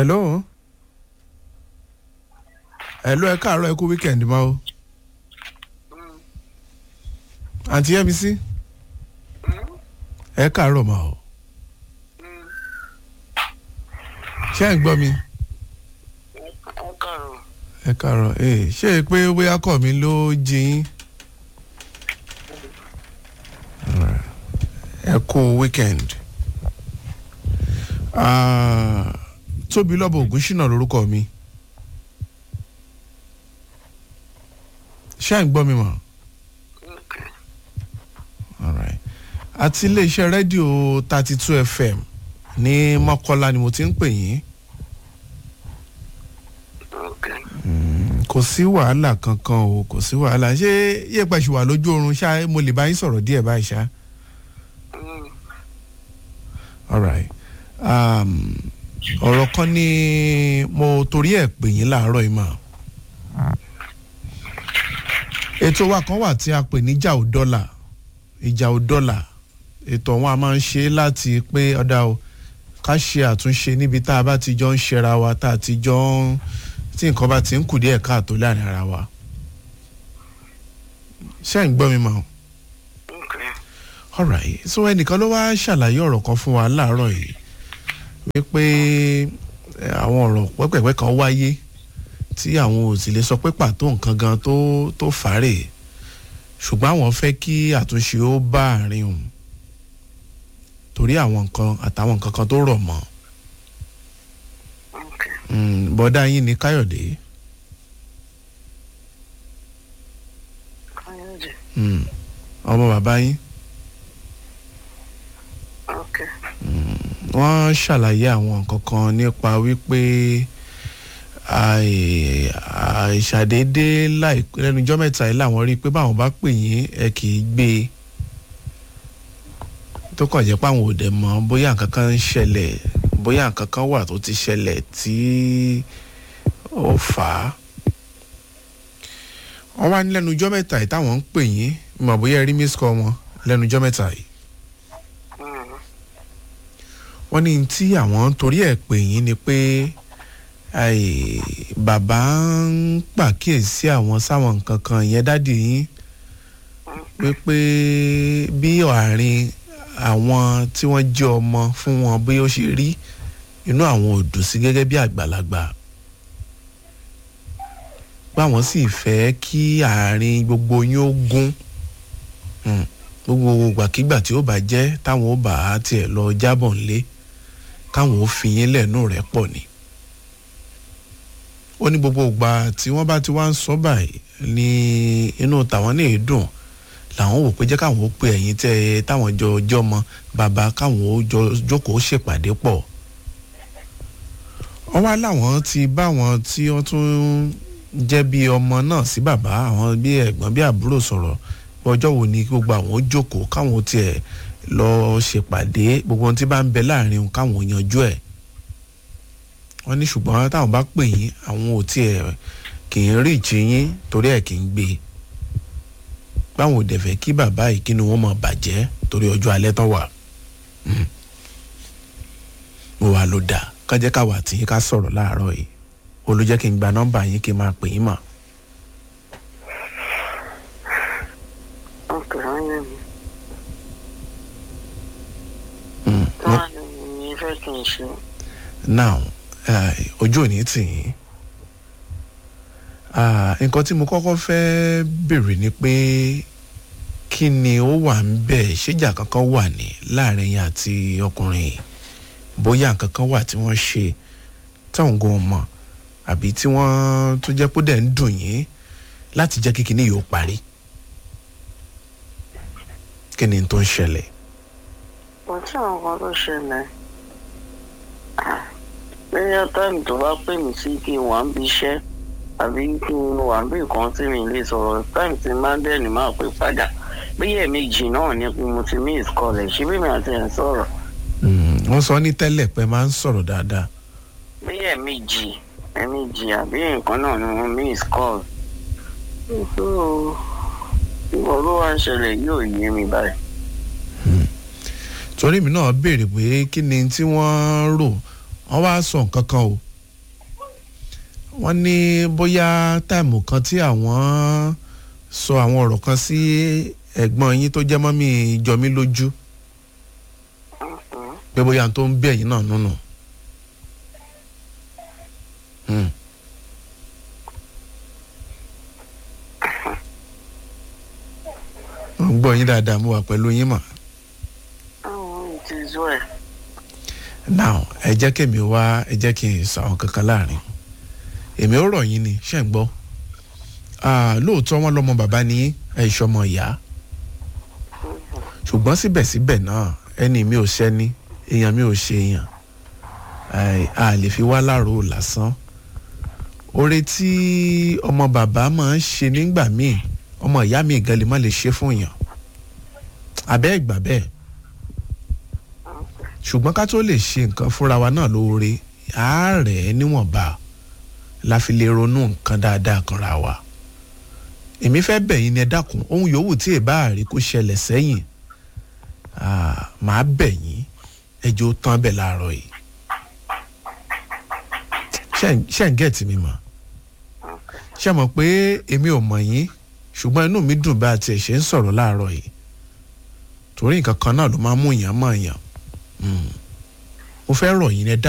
hello hello ẹ káàárọ̀ ẹ kú weekend ma o àǹtí yẹ́mi sí ẹ káàárọ̀ ma o ṣé ẹ̀ ń gbọ́ mi ẹ káàárọ̀ ee ṣé é pé bóyá kọ́ mi ló jí yín Alright. ẹ kú weekend Ah, tóbi lọ́bọ̀ ògúnṣínà lórúkọ mi ṣé ẹ̀ ń gbọ́ mi mọ̀ Alright. àti iléeṣẹ́ rédíò thirty two fm ní mọ́kọ́lá ni mo ti ń pè yín kò sí wàhálà kankan o kò sí wàhálà ṣé yẹ́pẹ̀ ṣì wà lójú oorun ṣá mo lè bá yín sọ̀rọ̀ díẹ̀ báyìí ṣá. alright um, ọ̀rọ̀ kan ni mo torí ẹ̀ pè yín láàárọ̀ yìí mà. ètò wa kan wà tí a pè ní ìjà ò dọ́là ìjà ò dọ́là ètò ọ̀hún a máa ń ṣe láti pé ọ̀dà o ká ṣe àtúnṣe níbi tá a bá ti jọ ń ṣera wa tá a ti jọ ń tí nǹkan bá ti ń kù díẹ̀ káàtó láàrin ara wa. ṣé ẹ̀ ń gbọ́ mi mọ́? alright so ẹnìkan ló wá ṣàlàyé ọ̀rọ̀ kan fún wa láàárọ̀ yìí wípé eh, àwọn ọ̀rọ̀ pẹ́pẹ́pẹ́ kan wáyé tí àwọn ò sì lè sọ pé pàtó nǹkan gan tó tó fàárẹ̀ ṣùgbọ́n àwọn fẹ́ kí àtúnṣe ó bá àárín òun torí àwọn nǹkan àtàwọn nǹkan kan tó rọ̀ mọ́ Mm, bọ́dá yín ni káyọ̀dé Mm, ọmọ bàbá yín wọ́n ṣàlàyé àwọn nǹkan kan nípa wípé àì- àìṣàdédé láìpẹ́ lẹ́nujọ́ mẹ́ta yìí làwọn rí i pé báwọn bá pè yín ẹ kì í gbé e tó kàn jẹ́ pé àwọn ò dẹ̀ mọ̀ bóyá nǹkan kan ń ṣẹlẹ̀ bóyá nǹkan kan wà tó ti ṣẹlẹ̀ tí ó fà á. wọ́n wá ní lẹ́nujọ́ mẹ́ta yìí táwọn ń pè yín mọ̀ bóyá ẹ rí miss call wọn lẹ́nujọ́ mẹ́ta yìí. wọ́n ní tí àwọn torí ẹ̀ pè yín ni pé ai, bàbá ń pàkíyèsí àwọn sáwọn nǹkan kan yẹn dádì yín wípé bí àárín àwọn tí wọ́n jẹ́ ọmọ fún wọn bí ó ṣe rí inú àwọn ò dùn sí gẹ́gẹ́ bí àgbàlagbà báwọn sì fẹ́ kí àárín gbogbo yín ó gún Mm. gbogbo gbàkígbà tí ó bá jẹ́ táwọn ó bá tiẹ̀ lọ jábọ̀ ńlé káwọn ó fi yín lẹ́nu rẹ̀ pọ̀ ni ó ní gbogbo ìgbà tí wọ́n bá ti wá ń sọ báyìí ní inú tàwọn ní èédùn làwọn wò pé jẹ́ káwọn ó pe ẹ̀yìn tẹ́ ẹ táwọn jọ ọjọ́ mọ bàbá káwọn ó jọ jókòó ṣèpàdé pọ̀ wọ́n wá láwọn ti bá wọn tí wọ́n tún jẹ́ bí ọmọ náà sí bàbá àwọn bí ẹ̀gbọ́n bí àbúrò sọ̀rọ̀ pé ọjọ́ wo ni gbogbo àwọn ó jókòó káwọn ó tiẹ̀ lọ ṣèpàdé gbogbo ohun tí bá ń bẹ láàrin wọn káwọn ó yanjú ẹ̀ wọ́n ní ṣùgbọ́n táwọn bá pè yín àwọn ò tiẹ̀ kì í rí ìjì yín torí ẹ̀ kì í gbé e báwọn ò dẹ̀ fẹ́ kí bàbá yìí kí ni wọ́n mọ̀ bàjẹ́ torí ọjọ́ alẹ́ tán wà Mm. mo wà ló dáa kájẹ́ káwa tí yín ká sọ̀rọ̀ láàárọ̀ yìí olùjẹ́ kí n gba nọ́mbà yín kí n máa pè yín mọ̀. Mm. Mo- now eh, ojú ò ní tì yín Ah, nǹkan tí mo kọ́kọ́ fẹ́ béèrè ni pé kí ni ó wà ń bẹ̀ ṣéjà kankan wà ní láàrin yín àti ọkùnrin yìí bóyá nǹkan kan wà tí wọ́n ṣe táwọn gan mọ̀ àbí tí wọ́n tó jẹ́ pé dẹ̀ ń dùn yín láti jẹ́ kí kinní yìí ó parí kí ni tó ń ṣẹlẹ̀. kò tí àwọn kan tó ṣẹlẹ̀ lẹ́yìn táìmù tó bá pè mí sí kí n wà ń bí iṣẹ́ àbí kí n wà ń bí nǹkan tí mi lè sọ̀rọ̀ táìmù tí máa ń dẹ́ni máa pè padà bí ẹ̀ẹ̀mejì náà ni pé mo ti miss call ẹ̀ ṣé bí mi àti ẹ̀ ń sọ̀rọ̀ Mm, wọ́n sọ ní tẹ́lẹ̀ pé máa ń sọ̀rọ̀ dáadáa. bí ẹ̀ẹ̀mejì ẹ̀ẹ̀mejì àbí nǹkan náà ni mo miss call. so ìwọ ló wá ń ṣẹlẹ̀ yóò yé mi báyìí. torí mi náà béèrè pé kí ni tí wọ́n rò wọ́n wá sọ nǹkan kan o wọ́n ní bóyá táìmù kan tí àwọn sọ àwọn ọ̀rọ̀ kan sí ẹ̀gbọ́n yín tó jẹ́ mọ́mí jọmí lójú Mhm. pé bóyá n tó ń bí ẹ̀yìn náà nùnù. Hmm. mo ń gbọ́ yín dáadáa mo wà pẹ̀lú yín mọ̀. Oh, it is well. now ẹ jẹ́ kí èmi wá ẹ jẹ́ kí n sọ àwọn kankan láàrin èmi ò rọ̀ yín ni ṣé ń gbọ́ Ah, lóòótọ́ wọn lọ́mọ bàbá ní ẹ̀ṣọ́mọ ìyá ṣùgbọ́n síbẹ̀síbẹ̀ náà ẹni mi ò ṣẹ́ni èèyàn mi ò ṣe èèyàn Ai, a lè fi wá láàrò lásán oore tí ọmọ bàbá máa ń ṣe nígbà míì ọmọ ìyá mi gan lè má lè ṣe fún yàn abẹ́ ìgbà bẹ́ẹ̀ ṣùgbọ́n ká tó lè ṣe nǹkan fúnra wa náà lóore àárẹ̀ níwọ̀nba la fi lè ronú nǹkan dáadáa kanra wa èmi fẹ́ bẹ̀ yín ni ẹ dákun ohun yòówù tí èbá àrí kó ṣẹlẹ̀ sẹ́yìn ah, màá bẹ̀ yín ẹjọ́ tán bẹ̀ láàárọ̀ yìí Ṣé- ṣé ń gẹ̀ẹ́tì mi mọ̀ ṣé mọ̀ pé èmi ò mọ̀ yín ṣùgbọ́n inú mi dùn bá a tiẹ̀ ṣe ń sọ̀rọ̀ láàárọ̀ yìí torí nǹkan kan náà ló máa ń mú èèyàn mọ̀ èèyàn Mm. mo fẹ́ rọ̀ yín ẹ dá